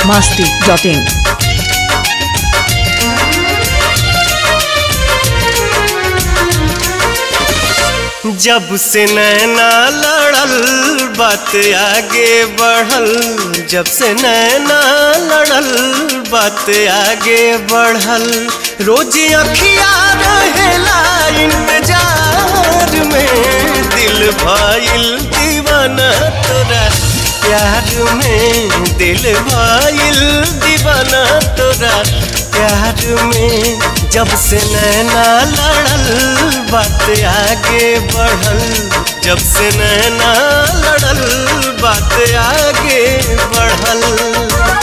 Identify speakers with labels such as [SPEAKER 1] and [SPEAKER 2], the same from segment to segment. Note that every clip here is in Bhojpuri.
[SPEAKER 1] masti.in.
[SPEAKER 2] जब से नैना लड़ल बात आगे बढ़ल जब से नैना लड़ल बात आगे बढ़ल रोज अखिया रहेला इंतजार में दिल भाईल दीवाना तोरा प्यार में दिल भाईल दीवाना तोरा प्यार में जब से नैना लड़ल बात आगे बढ़ल जब से नैना लड़ल बात आगे बढ़ल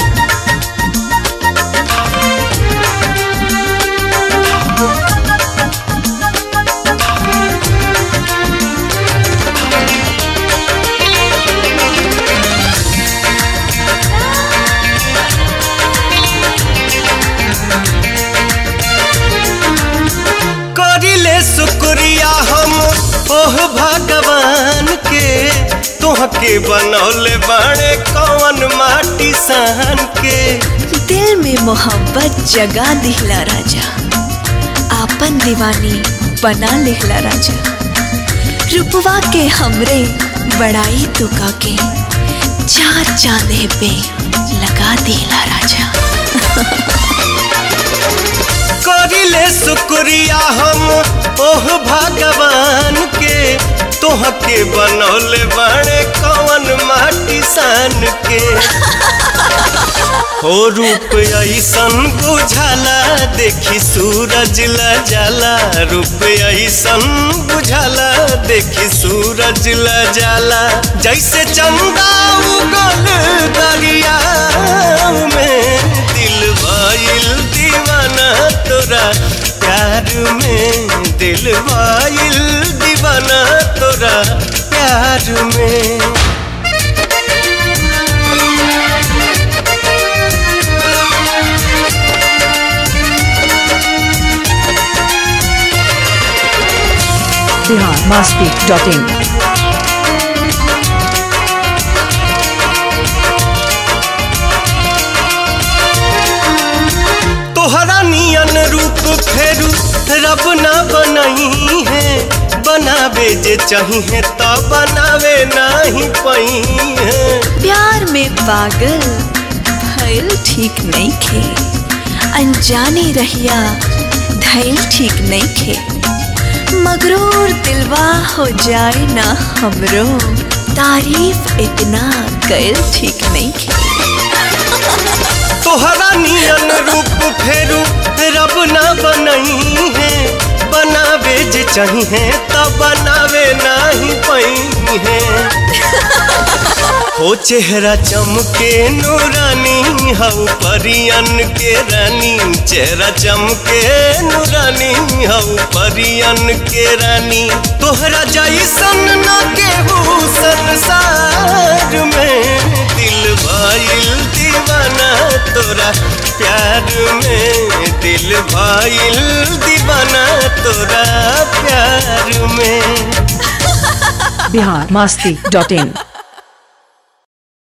[SPEAKER 2] करिले शुक्रिया हम ओह भगवान के तोहके बनौले बाड़े कौन माटी सहन के
[SPEAKER 3] दिल में मोहब्बत जगा दिहला राजा आपन दीवानी बना लिहला राजा रुपवा के हमरे बड़ाई तुका के चार चांदे पे लगा दिहला राजा
[SPEAKER 2] करिले शुक्रिया हम ओह भगवान के तोहके बनौले बाड़े कौन माटी सान के हो रूप ऐसन बुझाला देखी सूरज ला जाला रूप ऐसन बुझाला देखी सूरज ला जाला जैसे चंदा उगल दरिया में दिल भाईल दीवाना तोरा प्यार में दिल भाईल दीवाना तोरा प्यार में
[SPEAKER 1] Bihar masti.in.
[SPEAKER 2] तोहरा नियन रूप फेरू रब ना बनही है बनावे जे चाहिए तो बनावे नहीं पही है
[SPEAKER 3] प्यार में पागल भइल ठीक नहीं खे अनजाने रहिया धैल ठीक नहीं खे मगरूर दिलवा हो जाए ना हमरो तारीफ इतना कैल ठीक नहीं खे
[SPEAKER 2] तोहरा नियन रूप फेरू रब ना बनही है बनावे जे चाहिए तो बनावे नहीं पही है हो चेहरा चमके नूरानी हऊ परियन के रानी चेहरा चमके नूरानी हऊ परियन के रानी तोहरा जैसन न केहू संसार में दिल भाईल दीवाना तोरा प्यार में दिल भाईल दीवाना तोरा प्यार में
[SPEAKER 1] Bihar masti.in.